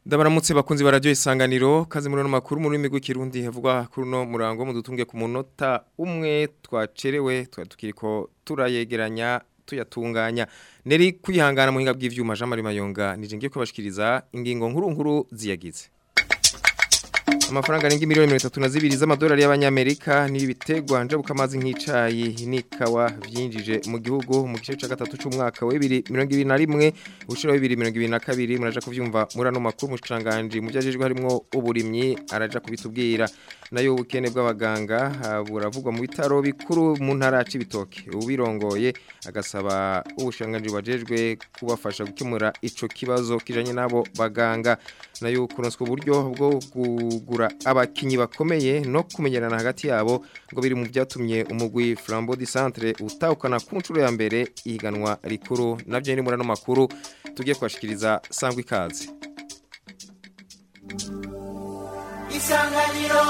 Ndabaramutse bakunzi barajyo isanganiro kazi muri no makuru mu rurimi rw'ikirundi havugwa kuri no murango mudutunge ku munota umwe twacerewe twatukiriko turayegeranya tuyatunganya neri kwihangana muhinga bw'ivyuma Jean Marie Mayonga nije ngiye kubashikiriza ingingo nkuru nkuru ziyagize amafaranga arenga miliyoni mirongo itatu na zibiri z'amadolari y'abanyamerika ni ibitegwa njabuka amazi nk'icayi n'ikawa vyinjije mu gihugu mu gice ca gatatu c'umwaka wa 2021 ushira wa 2022 muraja kuvyumva muri ano makuru mushikanganje mu vyajejwe harimwo uburimyi araja kubitubwira nayo ubukene bw'abaganga buravugwa mu bitaro bikuru mu ntara c'ibitoke ubirongoye agasaba ubushanganje bajejwe kubafasha gukemura ico kibazo kijanye nabo baganga nayo kuronswa uburyo bwo kugura abakinyi bakomeye no kumenyerana hagati yabo ngo biri mu byatumye umugwi Flambeau du Centre utahukana ku nshuro ya mbere ihiganwa rikuru navyo ni muri ano makuru tugiye kwashikiriza sangwa ikaze Isanganiro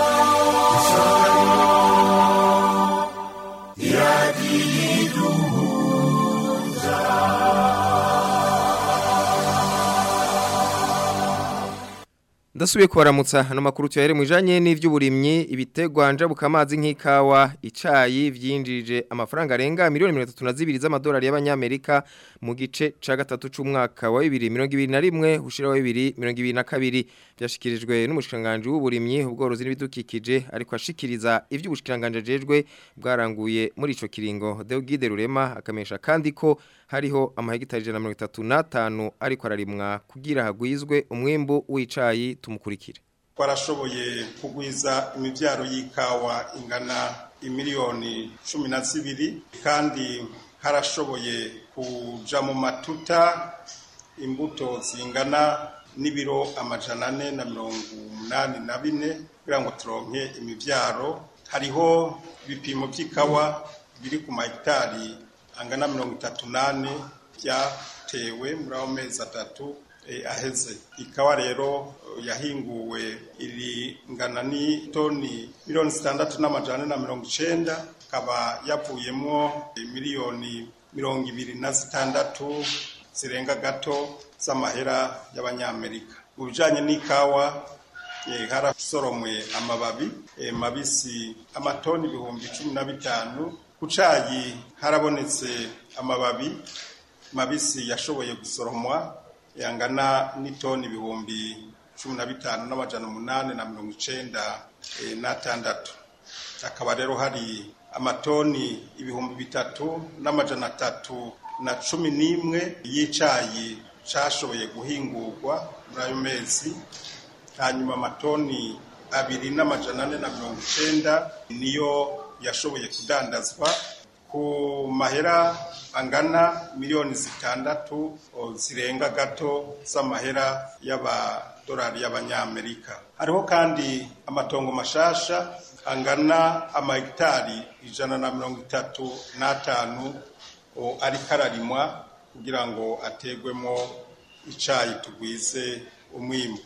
Ndasubiye kubaramutsa hano makuru tuyahere mwijanye n'ivy'uburimyi ibitegwa njabuka amazi nk'ikawa icayi vyinjije amafaranga arenga miliyoni 32 z'amadolari y'abanyamerika mu gice ca gatatu c'umwaka wa 2021 ushira wa 2022 byashikirijwe n'umushikanganje w'uburimyi ubworozi n'ibidukikije ariko ashikiriza ivy'ubushikanganje jejwe bwaranguye muri ico kiringo Deogide Rurema akamesha kandi ko hariho amahegitari 135 ariko ararimwa kugira hagwizwe umwimbu w'icayi tumukurikire twarashoboye kugwiza imibyaro y'ikawa ingana imiliyoni cumi na zibiri kandi harashoboye kuja mu matuta imbuto zingana n'ibiro amajana ane na mirongo umunani na bine kugira ngo turonke imibyaro hariho ibipimo by'ikawa biri ku mahegitari angana mirongo itatu n'ane byatewe muri ayo mezi atatu aheze ikawa rero yahinguwe iri ngana ni toni miliyoni zitandatu n'amajana na mirongo icenda ikaba yavuyemo miliyoni mirongo ibiri na zitandatu zirenga gato z'amahera y'abanyamerika mu bijanye n'ikawa harasoromwe amababi mabisi amatoni ibihumbi cumi na bitanu ku cayi harabonetse amababi mabisi yashoboye gusoromwa yangana n'itoni ibihumbi cumi na bitanu n'amajana umunani na mirongo icenda n'atandatu hakaba rero hari amatoni ibihumbi bitatu n'amajana atatu na cumi n'imwe y'icayi cashoboye guhingurwa muri ayo mezi hanyuma amatoni abiri n'amajana ane na mirongo icenda niyo yashoboye kudandazwa ku mahera angana miliyoni zitandatu zirenga gato z'amahera y'abadolari y'abanyamerika hariho kandi amatongo mashasha angana amahegitari ijana na mirongo itatu n'atanu ariko ararimwa kugira ngo ategwemo icayi tugwize umwimbu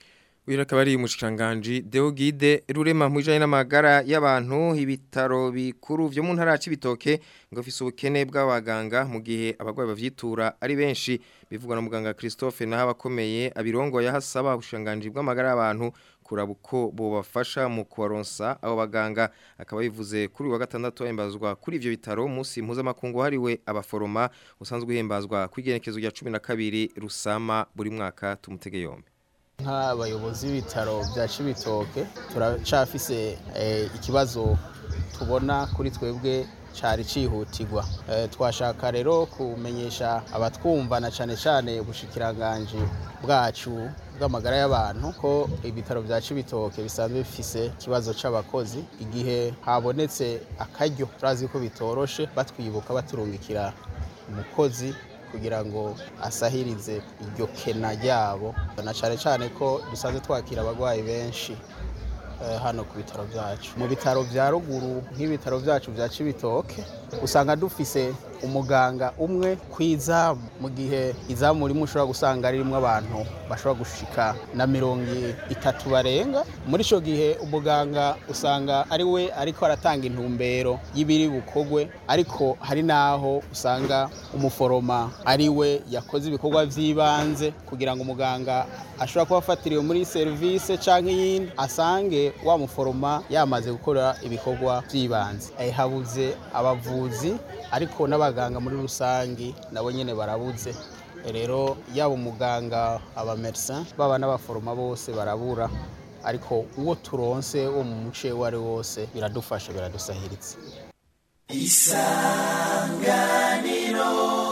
Uyu akaba ari umushikanganje Deogide Rurema mwijanye n'amagara y'abantu ibitaro bikuru vyo mu ntara y'ibitoke ngo fise ubukene bw'abaganga mu gihe abagwayi bavyitura ari benshi bivugwa na muganga Christophe naho abakomeye abirongo yahasaba ubushikanganje bw'amagara y'abantu kuraba uko bobafasha mu kubaronsa abo baganga akaba bivuze kuri wa gatandatu hembazwa kuri ivyo bitaro umunsi mpuzamakungu hariwe abaforoma usanzwe uhembazwa kwigenekezo rya 12 rusama buri mwaka tumutege yombe nk'abayobozi b'ibitaro bya Cibitoke turacafise ikibazo tubona kuri twebwe cyari cihutirwa twashaka rero kumenyesha abatwumva na cyane cyane ubushikiranganje bwacu bw'amagara y'abantu ko ibitaro bya Cibitoke bisanzwe bifise ikibazo c'abakozi igihe habonetse akaryo turazi ko bitoroshe batwibuka baturungikira umukozi kugira ngo asahirize iryo kena ryabo na cyane cyane ko dusanzwe twakira abarwayi benshi hano ku bitaro byacu mu bitaro bya ruguru nk'ibitaro byacu bya Cibitoke usanga dufise umuganga umwe ku izamu mu gihe izamu rimwe ushobora gusanga ririmo abantu bashobora gushika na mirongo itatu barenga muri icyo gihe umuganga usanga ari we ariko aratanga intumbero y'ibiri bukogwe ariko hari n'aho usanga umuforoma ari we yakoze ibikorwa by'ibanze kugira ngo umuganga ashobora kuba afatiriwe muri serivisi cyangwa iyindi asange wa muforoma yamaze gukora ibikorwa by'ibanze habuze abavuzi ariko n'abaganga muri rusange nabo nyine barabuze rero yaba umuganga abamerisa baba n'abaforoma bose barabura ariko uwo turonse wo mu muce uwo ari wose biradufasha biradusahiritse isanganiro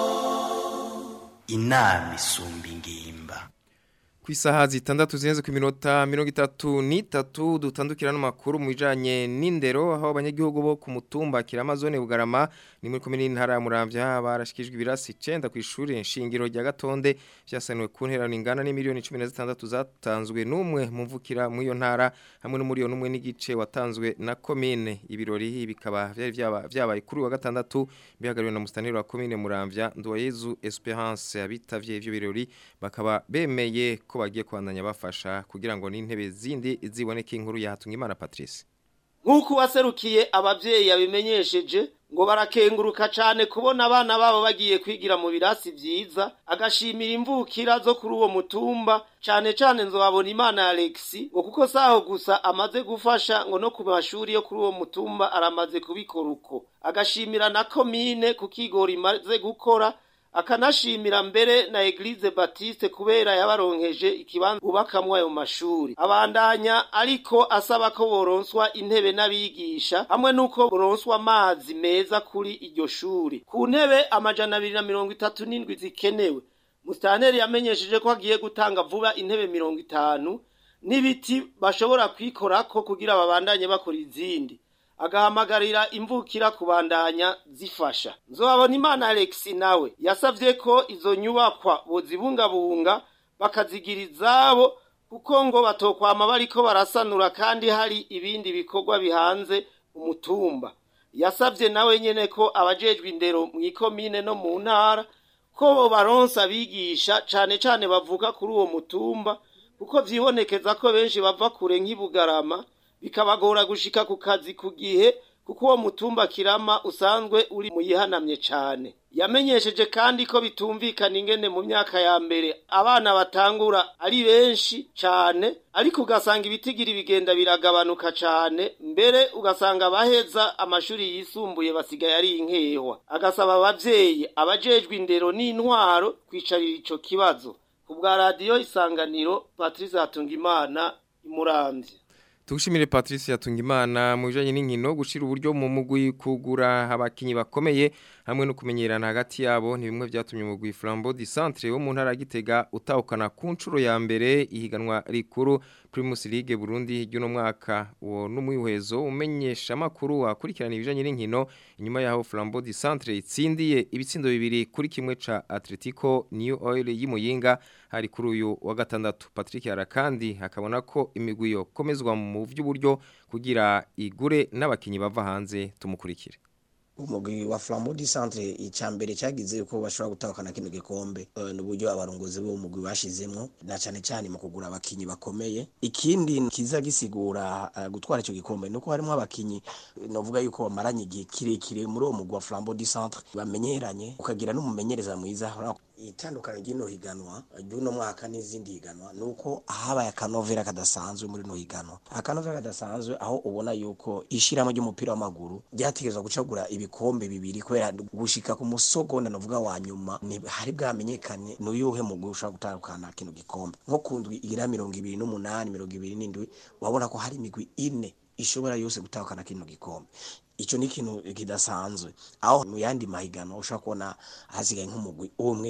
inama isumba ingimba ku isaha zitandatu zirenze ku minota mirongo itatu n'itatu dutandukira n'amakuru mu bijyanye n'indero aho abanyagihugu bo ku mutumba kiramazone bugarama ni muri komini ntara ya muramvya barashikijwe ibirasi icenda ku ishuri nshingiro rya gatonde vyasanuwe ku nterano ingana n'imiliyoni cumi na zitandatu zatanzwe n'umwe mu mvukira muri iyo ntara hamwe n'umuriyoni umwe n'igice watanzwe na komine ibirori bikaba vyari vyabaye kuri wa gatandatu bihagariwe na mustaneri wa komine muramvya nduwayezu esperance abitavye ivyo birori bakaba bemeye ko bagiye kwandanya bafasha kugira ngo n'intebe zindi ziboneke inkuru yahatunga imana Patrice nk'uko waserukiye ababyeyi yabimenyesheje ngo barakenguruka cyane kubona abana babo bagiye kwigira mu birasi byiza agashimira imvukira zo kuri uwo mutumba cyane cyane nzobabona imana Alexi ngo kuko saho gusa amaze gufasha ngo no ku mashuri yo kuri uwo mutumba aramaze kubikora uko agashimira na komine ku kigori imaze gukora akanashimira mbere na Eglise Baptiste kubera yabaronkeje ikibanza bubakamwe ayo mashuri abandanya ariko asaba ko boronswa intebe n'abigisha hamwe nuko boronswa amazi meza kuri iryo shuri ku ntebe amajana abiri na mirongo itatu n'indwi zikenewe Mustaneri yamenyesheje ko agiye gutanga vuba intebe mirongo itanu n'ibiti bashobora kwikorako kugira babandanye bakora izindi agahamagarira imvukira kubandanya zifasha nzobabona imana Alex nawe yasavye ko izo nyubakwa bozibungabunga bakazigira izabo kuko ngo batokwama bariko barasanura kandi hari ibindi bikorwa bihanze umutumba yasavye nawe nyene ko abajejwe indero mw'ikomine no mu ntara ko bo baronsa abigisha cane cane bavuga kuri uwo mutumba kuko vyibonekeza ko benshi bava kure nk'ibugarama bikabagora gushika ku kazi ku gihe kuko uwo mutumba kirama usanzwe uri mu yihanamye cyane yamenyesheje kandi ko bitumvikana ingene mu myaka ya mbere abana batangura ari benshi cyane ariko ugasanga ibitigiri bigenda biragabanuka cyane mbere ugasanga abaheza amashuri yisumbuye basigaye ari inkehwa agasaba abavyeyi abajejwe indero n'intwaro kwicarira ico kibazo ku bwa radiyo isanganiro patrice hatungimana imuramvye Tugushimire Patrice Yatungimana mu bijanye n'inkino gushira uburyo mu mugwi kugura abakinyi bakomeye hamwe no kumenyerana hagati yabo ni bimwe byatumye umugwi Flambeau du Centre wo mu ntara gitega utahukana ku ncuro ya mbere ihiganwa rikuru Primus League Burundi ry'uno mwaka uwo n'umwihwezo umenyesha makuru akurikirana ibijanye n'inkino inyuma yaho Flambeau du Centre itsindiye ibitsindo bibiri kuri kimwe ca Atletico New Oil y'Imuyinga hari kuri uyu wa gatandatu Patrick Arakandi akabona ko imigwi yo komezwa mu vy'uburyo kugira igure n'abakinyi bava hanze tumukurikire umugwi wa Flambeau du Centre icambere cyagize uko bashobora gutahukana kino gikombe uh, n'uburyo abarongozi bo mugwi bashizemwo na cane cane mu kugura abakinyi bakomeye ikindi kiza gisigura uh, gutwara ico gikombe nuko harimo abakinyi novuga yuko bamaranye igihe kirekire muri uwo mugwi wa Flambeau du Centre bamenyeranye ukagira n'umumenyereza mwiza itandukanye ry'ino higanwa ry'uno mwaka n'izindi higanwa nuko habaye akanovera kadasanzwe muri no higanwa akanovera kadasanzwe aho ubona yuko ishiramo ry'umupira w'amaguru ryategezwa gucagura ibikombe bibiri kubera gushika ku musogonda novuga wa nyuma ni hari bwamenyekane n'uyuhe mugwi ushobora gutandukana kino gikombe nko kundwi igira mirongo ibiri n'umunani mirongo ibiri n'indwi wabona ko hari imigwi ine ishobora yose gutahukana kino gikombe ico ni ikintu kidasanzwe aho mu yandi mahigano ushobora kubona hasigaye nk'umugwi umwe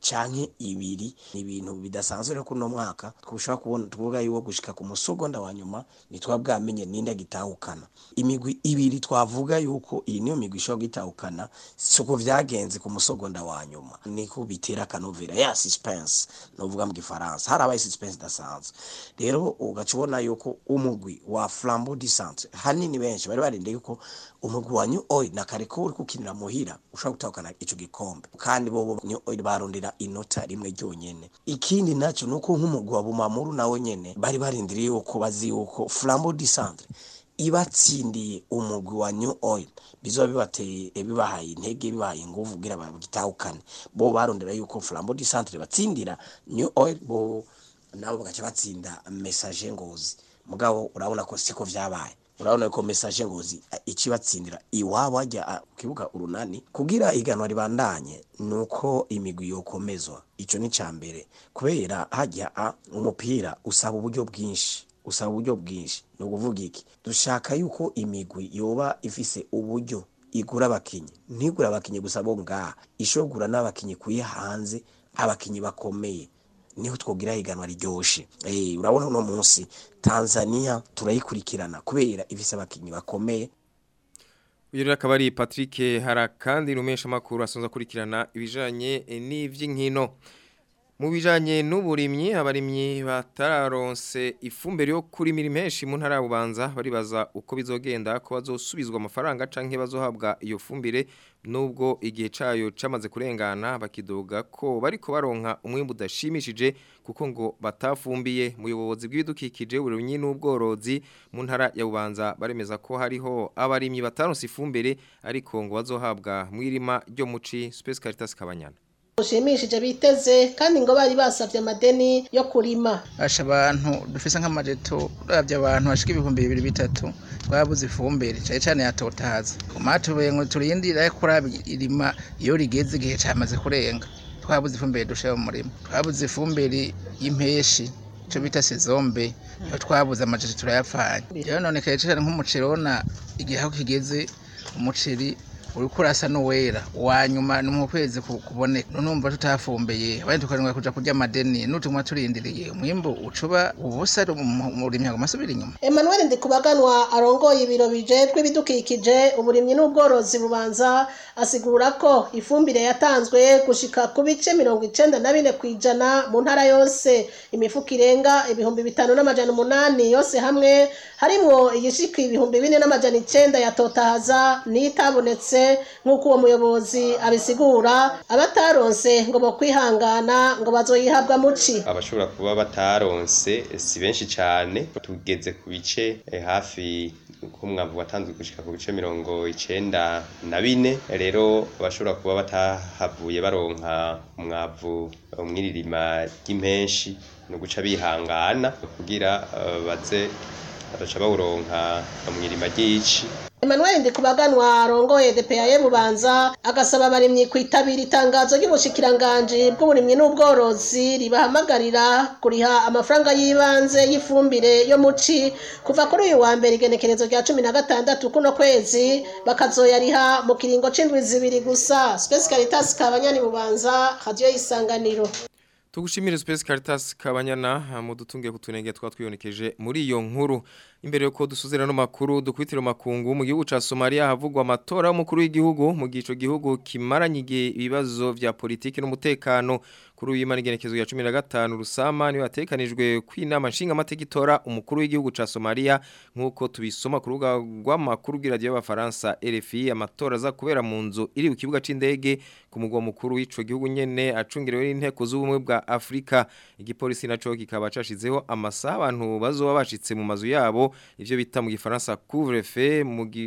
canke ibiri ni ibintu bidasanzwe rero kuno mwaka twushaka kubona tuvuga yuko gushika ku musogonda wa nyuma nitwa bwamenye ninde gitahukana imigwi ibiri twavuga yuko iyi niyo migwi ishobora gitahukana siko vyagenze ku musogonda wa nyuma niko bitera akanovera ya suspense novuga mu gifaransa harabaye suspense idasanzwe rero ugaca ubona yuko umugwi wa flambeau du centre hanini benshi bari barindeye yuko umugwi wa new oil na kare ko uri kukinira muhira ushobora gutahukana ico gikombe kandi bobo new oil barondera inota rimwe ryonyene ikindi naco nuko nk'umugwi wa bumamuru nawe nyene bari barindiriye yuko bazi yuko flambeau du centre ibatsindiye umugwi wa new oil bizoba bibateye bibahaye intege bibahaye inguvu kugira bagitahukane bo barondera yuko flambeau du centre batsindira new oil bo nabo bagaca batsinda message ngozi mugabo urabona ko siko vyabaye urabona ko message ngozi ikibatsindira iwabo ajya ku kibuga urunani kugira iganwa ribandanye nuko imigwi yokomezwa ico ni cambere kubera hajya umupira usaba uburyo bwinshi usaba uburyo bwinshi ni ukuvuga iki dushaka yuko imigwi yoba ifise uburyo igura abakinyi ntigura abakinyi gusa bo ngaha ishobora n'abakinyi kuye hanze abakinyi bakomeye niho twogira higanwa riryoshe eh urabona uno munsi Tanzania turayikurikirana kubera ifise abakinyi bakomeye Uyu rero akaba ari Patrick Harakandi rumesha makuru asonza kurikirana ibijanye n'ivy'inkino mu bijanye n'uburimyi abarimyi batararonse ifumbire yo kurimira impeshi mu ntara bubanza baribaza uko bizogenda ko bazosubizwa amafaranga canke bazohabwa iyo fumbire nubwo igihe cayo camaze kurengana bakidoga ko bariko baronka umwimbu udashimishije kuko ngo batafumbiye muyobozi bw'ibidukikije uburimyi n'ubworozi mu ntara ya bubanza baremeza ko hariho abarimyi bataronse ifumbire ariko ngo bazohabwa mwirima ryo muci Space Caritas Kabanyana ushimishije biteze kandi ngo bari basavye amadeni yo kurima asha abantu dufise nk'amajeto uravye abantu bashika ibihumbi bibiri bitatu twabuze ifumbire cane cane yatotahaza umatubuye ngo turindire kuraba irima iyo rigeze igihe camaze kurenga twabuze ifumbire dushira mu murima twabuze ifumbire y'impeshi ico bita sezombe iyo twabuze amajeto turayapfanye rero none kare cane nk'umuceri ubona igihe aho kigeze umuceri uriko urasa n'uwera wanyuma ni mu kwezi kuboneka numva tutafumbeye abandi tukarindwa kuja kurya amadeni nutumwa turindiriye umwimbu ucuba ubusa umurimyi aguma asubira inyuma Emmanuel Ndikubaganwa arongoye ibiro bijejwe ibidukikije uburimyi n'ubworozi bubanza asigura ko ifumbire yatanzwe gushika ku bice mirongo icenda na bine kw'ijana mu ntara yose imifuko irenga ibihumbi bitanu n'amajana umunani yose hamwe harimwo igishika ibihumbi bine n'amajana icenda yatotahaza n'itabonetse nk'uko uwo muyobozi abisigura abataronse ngo bo kwihangana ngo bazoyihabwa muci abashobora kuba bataronse si benshi cyane tugeze ku bice hafi ko umwavu watanzwe gushika ku bice mirongo icenda na bine rero abashobora kuba batahavuye baronka umwavu mw'iririma ry'impenshi ni uguca bihangana kugira baze badaca bawuronka mw'irima ry'ici Emmanuel Ndikubaganwa arongoye DPA Bubanza agasaba abarimyi kwitabira itangazo ry'ubushikiranganje bw'uburimyi n'ubworozi ribahamagarira kuriha amafaranga y'ibanze y'ifumbire yo muci kuva kuri uyu wa mbere igenekerezo rya cumi na gatandatu kuno kwezi bakazoyariha mu kiringo c'indwi zibiri gusa Space Caritas Kabanyani Bubanza radio y'isanganiro Tugushimire Space Caritas Kabanyana mu dutungiye kutunenge twa twiyonekeje muri iyo nkuru imbere yuko dusuzera no makuru dukwitira makungu mu gihugu ca Somalia havugwa amatora y'umukuru w'igihugu mu gico gihugu kimaranyige ibibazo vya politiki n'umutekano kuri uyu manigenekezo ya 15 rusama ni watekanijwe kwinama nshinga amategitora umukuru w'igihugu ca Somalia nkuko tubisoma ku rubuga rw'amakuru bw'iradio y'abafaransa RFI amatora za kubera mu nzu iri ku kibuga c'indege ku mugwa mukuru w'ico gihugu nyene acungirewe n'inteko z'ubumwe bwa Afrika igipolisi naco kikaba cashizeho amasaha abantu bazoba bashitse mu mazu yabo ivyo bita mu gifaransa couvre-feu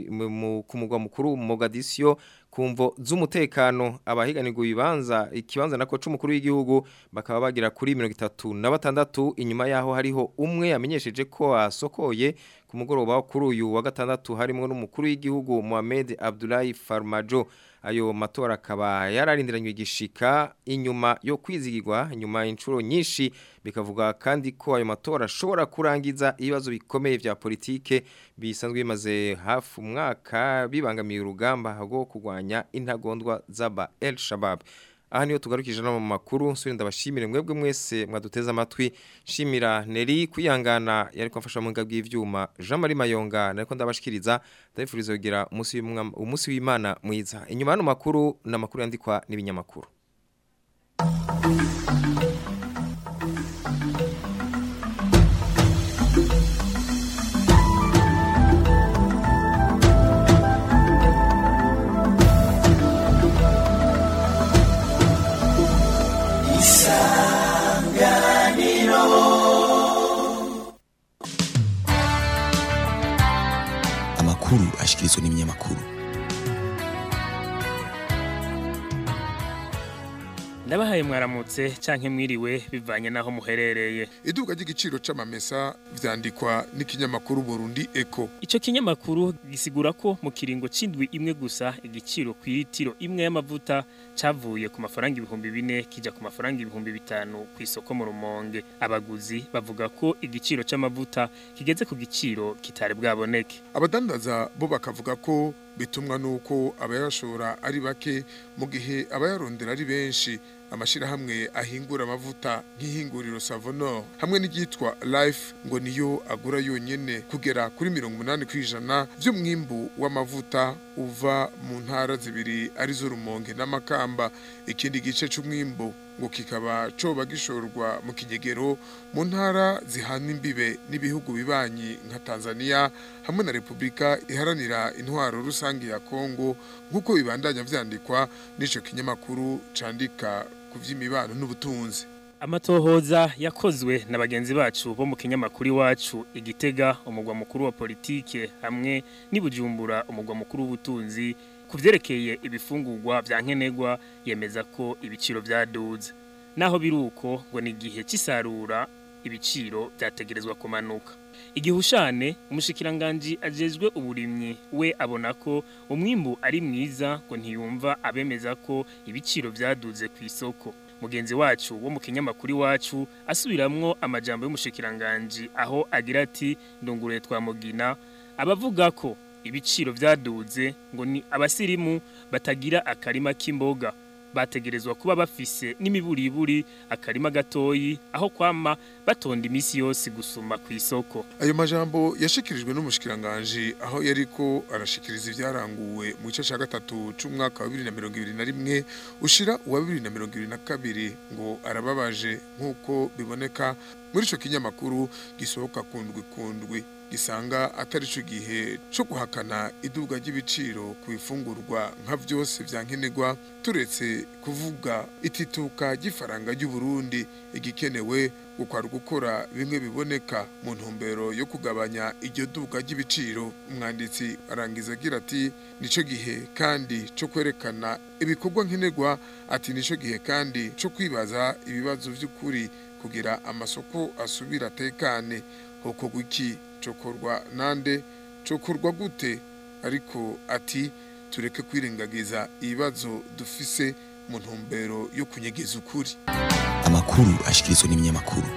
ku mugwa mukuru Mogadiscio kumvo z'umutekano abahiganirwa ibibanza ikibanza nako c'umukuru w'igihugu bakaba bagira kuri 36 inyuma yaho hariho umwe yamenyesheje ko asokoye ku mugoroba kuri uyu wa gatandatu harimo n'umukuru w'igihugu Mohamed Abdullahi Farmajo ayo matora akaba yararindiranywe igishika inyuma yo kwizigirwa inyuma inshuro nyinshi bikavuga kandi ko ayo matora ashobora kurangiza ibibazo bikomeye vya politike bisanzwe bimaze hafi umwaka bibangamiye urugamba rwo kurwanya intagondwa z'aba El Shabab aha niyo tugarukije no mu makuru nsubire ndabashimire mwebwe mwese mwaduteze amatwi shimira Neri kwihangana yari kumfasha mu ngabwi y'ivyuma Jean Marie Mayonga nariko ndabashikiriza ndabifuriza kugira umunsi w'umwa- umunsi w'Imana mwiza inyuma y'ano makuru n'amakuru yandikwa n'ibinyamakuru amakuru ashikirizwa n'ibinyamakuru ndabahaye mwaramutse canke mwiriwe bivanye naho muherereye iduka ry'igiciro c'amamesa vyandikwa n'ikinyamakuru Burundi Eco ico kinyamakuru gisigura ko mu kiringo c'indwi imwe gusa igiciro ku litiro imwe y'amavuta cavuye ku mafaranga ibihumbi bine kija ku mafaranga ibihumbi bitanu ku isoko mu rumonge abaguzi bavuga ko igiciro c'amavuta kigeze ku giciro kitari bwaboneke abadandaza bo bakavuga ko bitumwa nuko abayashora ari bake mu gihe abayarondera ari benshi amashirahamwe ahingura amavuta nk'ihinguriro Savonor hamwe n'iryitwa Life ngo niyo agura yonyene kugera kuri mirongo umunani kw'ijana vy'umwimbu w'amavuta uva mu ntara zibiri arizo Rumonge n'Amakamba ikindi gice c'umwimbu ngo kikaba coba gishorwa mu kinyegero mu ntara zihana imbibe n'ibihugu bibanyi nka Tanzania hamwe na Republika iharanira intwaro rusange ya Kongo nk'uko bibandanya vyandikwa n'ico kinyamakuru candika ku vy'imibano n'ubutunzi Amatohoza yakozwe na bagenzi bacu bo mu kinyamakuru iwacu igitega umugwa mukuru wa politike hamwe n'ibujumbura umugwa mukuru w'ubutunzi kuvyerekeye ibifungurwa vya nkenerwa yemeza ko ibiciro vyaduze naho biruko ngo ni igihe c'isarura ibiciro vyategerezwa kumanuka igihushane umushikiranganje ajejwe uburimyi we abona ko umwimbu ari mwiza ngo ntiyumva abemeza ko ibiciro vyaduze ku isoko mugenzi wacu wo mu kinyamakuru iwacu asubiramwo amajambo y'umushikiranganje aho agira ati ndungure twamugina abavuga ko ibiciro vyaduze ngo ni abasirimu batagira akarima k'imboga bategerezwa kuba bafise n'imiburiburi akarima gatoyi aho kwama batonda imisi yose gusuma ku isoko ayo majambo yashikirijwe n'umushikiranganje aho yariko arashikiriza ivyaranguwe mu gice ca gatatu c'umwaka wa 2021 ushira uwa 2022 ngo arababaje nk'uko biboneka muri ico kinyamakuru gisohoka kundwi kundwi gisanga atari cyo gihe cyo guhakana iduga ry'ibiciro ku bifungurwa nka byose vyankenerwa turetse kuvuga itituka ry'ifaranga ry'u Burundi igikenewe gukwara gukora bimwe biboneka mu ntumbero yo kugabanya iryo duga ry'ibiciro umwanditsi arangiza agira ati nico gihe kandi cyo kwerekana ibikorwa nkenerwa ati nico gihe kandi cyo kwibaza ibibazo vy'ukuri kugira amasoko asubira atekane hoko gwiki cokorwa nande cokorwa gute ariko ati tureke kwirengagiza ibibazo dufise mu ntumbero yo kunyegeza ukuri amakuru ashikirizwa n'ibinyamakuru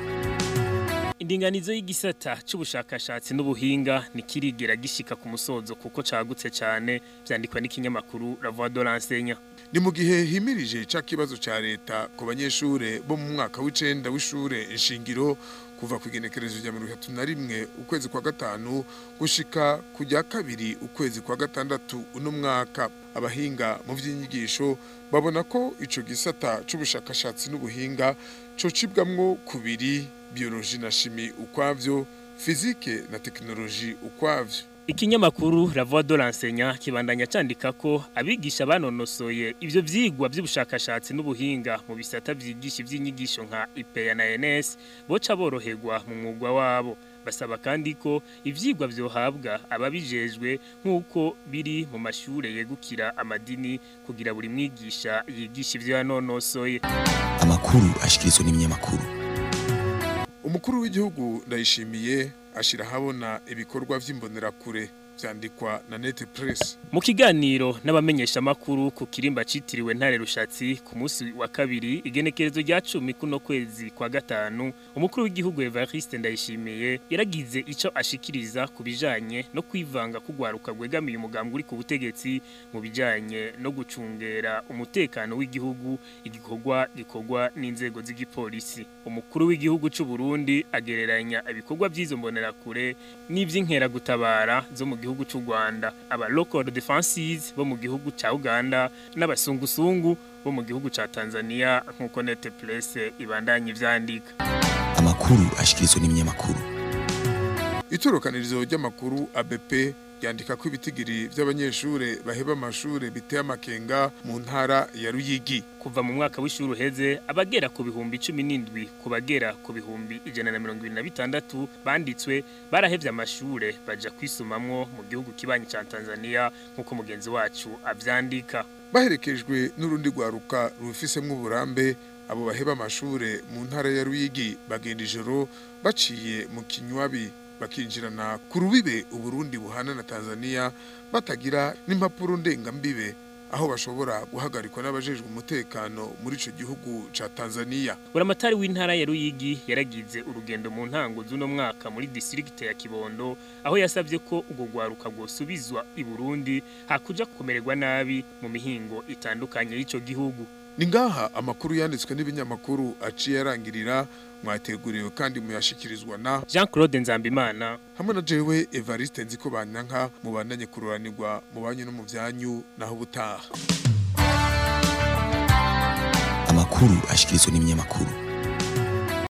indinganizo y'igisata c'ubushakashatsi n'ubuhinga nikirigera gishika ku musozo kuko cagutse cyane vyandikwa n'ikinyamakuru La Voix de l'Enseignant ni mu gihe himirije ca kibazo ca leta ku banyeshure bo mu mwaka w'icenda w'ishure inshingiro kuva ku igenekerezo rya mirongo itatu na rimwe ukwezi kwa gatanu gushika ku rya kabiri ukwezi kwa gatandatu uno mwaka abahinga mu vy'inyigisho babona ko ico gisata c'ubushakashatsi n'ubuhinga cocibwamwo kubiri biologie na chimie ukwavyo fizike na teknoloji ukwavyo Ikinyamakuru La Voix de l'Enseignant kibandanya candika ko abigisha banonosoye ivyo vyigwa vy'ubushakashatsi n'ubuhinga mu bisata vyigisha ivy'inyigisho nka IPEA na NS boca boroherwa mu mwuga wabo basaba kandi ko ivyigwa vyohabwa ababijejwe nk'uko biri mu mashure yegukira amadini kugira buri mwigisha yigisha ivyo yanonosoye amakuru ashikirizwa n'ibinyamakuru umukuru w'igihugu ndayishimiye ashira habona ibikorwa vy'imbonerakure vyandikwa na Net Press Mu kiganiro n'abamenyesha makuru ku kirimba citiriwe ntare rushatsi ku munsi wa kabiri igenekerezo rya 10 kuno kwezi kwa gatanu umukuru w'igihugu Evariste Ndayishimiye yaragize ico ashikiriza ku bijanye no kwivanga kugwaruka gwegamiye umugambwe uri ku butegetsi mu bijanye no gucungera umutekano w'igihugu igikorwa gikorwa n'inzego z'igipolisi umukuru w'igihugu c'u Burundi agereranya ibikorwa by'izo mbonerakure n'ivy'inkera gutabara zo mu gihugu c'u Rwanda aba local defenses bo mu gihugu ca Uganda n'abasungusungu bo mu gihugu ca Tanzania nkuko Net Place ibandanye ivyandika amakuru ashikirizwa n'ibinyamakuru Itorokanirizo ry'amakuru ABP yandika ko ibitigiri by'abanyeshure baheba amashure biteye amakenga mu ntara ya Ruyigi kuva mu mwaka w'ishuri uheze abagera ku bihumbi 17 ku bagera ku bihumbi 126 banditswe barahevye amashure baja kwisumamwo mu gihugu kibanyi ca Tanzania nkuko mugenzi wacu avyandika baherekejwe n'urundi rwaruka rufisemwo uburambe abo baheba amashure mu ntara ya Ruyigi bagenda ijoro baciye mu kinywabi bakinjirana ku rubibe uburundi buhana na Tanzania batagira n'impapuro ndengambibe aho bashobora guhagarikwa n'abajejwe umutekano muri ico gihugu ca Tanzania buramatari w'intara ya Ruyigi yaragize urugendo mu ntango z'uno mwaka muri district ya Kibondo aho yasavye ko ubwo gwaruka gosubizwa i Burundi hakuja kumererwa nabi mu mihingo itandukanye y'ico gihugu ni ngaha amakuru yanditswe n'ibinyamakuru aciye arangirira mwateguriwe kandi muyashikirizwa na Jean Claude Nzambimana hamwe na jewe Evariste nziko banyanka mubandanye kururanirwa mu banyu no mu vyanyu naho butaha amakuru ashikirizwa n'ibinyamakuru